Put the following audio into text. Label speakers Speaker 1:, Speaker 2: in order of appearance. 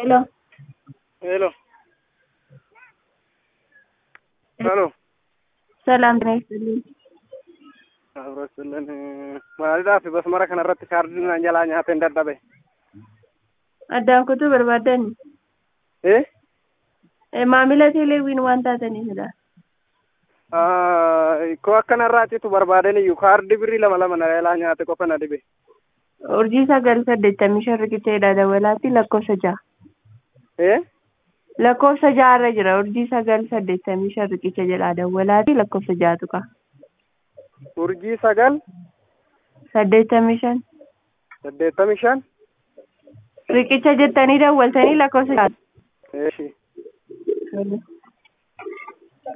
Speaker 1: Hello.
Speaker 2: Hello. Hello.
Speaker 1: Salaam ጤና ይስጥልኝ።
Speaker 2: Abrosilleen maaliidhaaf basmara kanarratti kaardiin naan jalaa nyaatee hin dadhabe.
Speaker 1: Addaan kutuu barbaadan
Speaker 2: Eh?
Speaker 1: maamila teeleewwiin waan taataniifidha.
Speaker 2: Koo akkanarraatitu barbaadan iyyuu kaardii birrii lama lama na jalaa nyaate qofa na dhibe.
Speaker 1: Urjii sagal saddeettamii shan riqicheedha dawalaatti lakkoofsa ja'a.
Speaker 2: Eh?
Speaker 1: Lakkoofsa ja'arra jira urjii sagal saddeettamii shan riqicha jedha dawalaatti lakkoofsa ja'atu qaba.
Speaker 2: Urjii sagal
Speaker 1: Saddeettamii shan
Speaker 2: saddeettamii shan.
Speaker 1: riqicha jettanii dawwaltanii lakkoofsa ja'atu.
Speaker 2: Eeshi.